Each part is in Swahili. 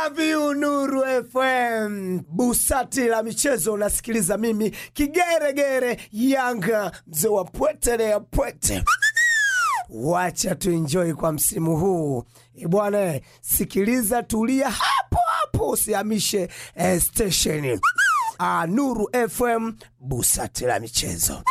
love you Nuru FM. Busati la michezo unasikiliza mimi kigeregere Yanga mzee wa pwete ya pwete. Wacha tuenjoy kwa msimu huu Eh, bwana, sikiliza, tulia hapo hapo, usihamishe eh, station. Ah, Nuru FM, busati la michezo.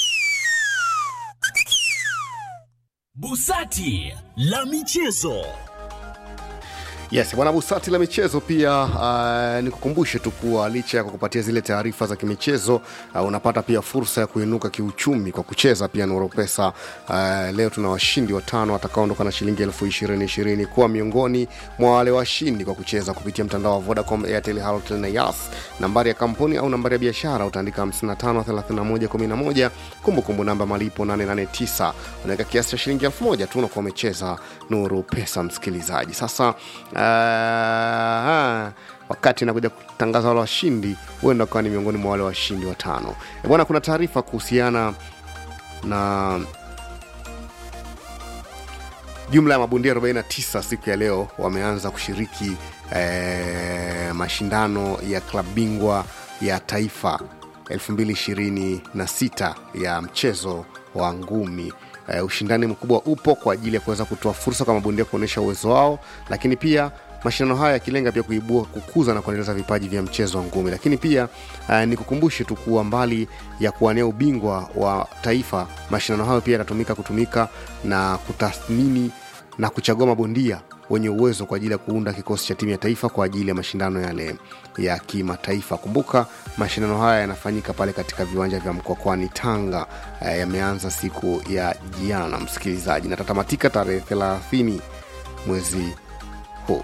Busati la michezo. Yes, bwana Busati la michezo pia uh, nikukumbushe tu kuwa licha ya kukupatia zile taarifa za kimichezo uh, unapata pia fursa ya kuinuka kiuchumi kwa kucheza pia Nuru Pesa. Uh, leo tuna washindi watano watakaoondoka na shilingi elfu ishirini ishirini kuwa miongoni mwa wale washindi kwa kucheza kupitia mtandao wa Vodacom, Airtel, Halotel na Yas. Nambari ya kampuni au nambari ya biashara utaandika 553111, kumbukumbu namba malipo 889, unaweka kiasi cha shilingi elfu moja tu unakuwa umecheza Nuru Pesa, msikilizaji. Sasa Ah, wakati nakuja kutangaza wale washindi huenda ukawa ni miongoni mwa wale washindi watano E bwana kuna taarifa kuhusiana na jumla ya mabondia 49 siku ya leo wameanza kushiriki eh, mashindano ya klabu bingwa ya taifa 2026 ya mchezo wa ngumi uh, ushindani mkubwa upo kwa ajili ya kuweza kutoa fursa kwa mabondia kuonyesha uwezo wao lakini pia mashindano haya yakilenga pia kuibua kukuza na kuendeleza vipaji vya mchezo wa ngumi lakini pia uh, nikukumbushe tu kuwa mbali ya kuwania ubingwa wa taifa mashindano hayo pia yatatumika kutumika na kutathmini na kuchagua mabondia wenye uwezo kwa ajili ya kuunda kikosi cha timu ya taifa kwa ajili ya mashindano yale ya kimataifa kumbuka mashindano haya yanafanyika pale katika viwanja vya mkokwani tanga eh, yameanza siku ya jiana msikilizaji na tatamatika tarehe 30 mwezi huu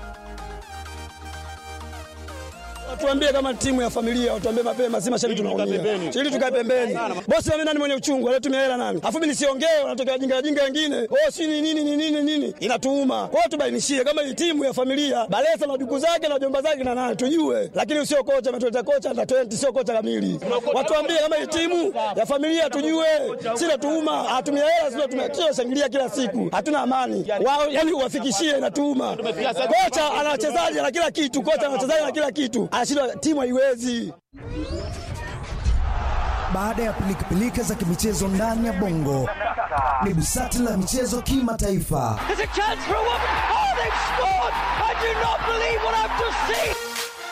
Watuambie kama timu ya familia, watuambie mapema, si mashabiki tunaumia. Ili tukae pembeni. Bosi mimi nani mwenye uchungu, anatumia hela nani? Afu mimi nisiongee, wanatokea jinga jinga wengine. Oh, si ni nini ni nini nini? Inatuuma. Kwa hiyo tubainishie kama hii timu ya familia, Balesa na duku zake na jomba zake na nani tujue. Lakini usio kocha ametuleta kocha under 20 sio kocha kamili. Watuambie kama hii timu ya familia tujue. Si natuuma, atumia hela sio tumekio shangilia kila siku. Hatuna amani. Wao yani uwafikishie inatuuma. Kocha ana wachezaji na kila kitu, kocha ana wachezaji na kila kitu. Anashindwa timu haiwezi. Baada ya pilikapilika za kimichezo ndani ya bongo, ni busati la michezo kimataifa. There's a chance for a woman. Oh, they've scored! I do not believe what I've just seen.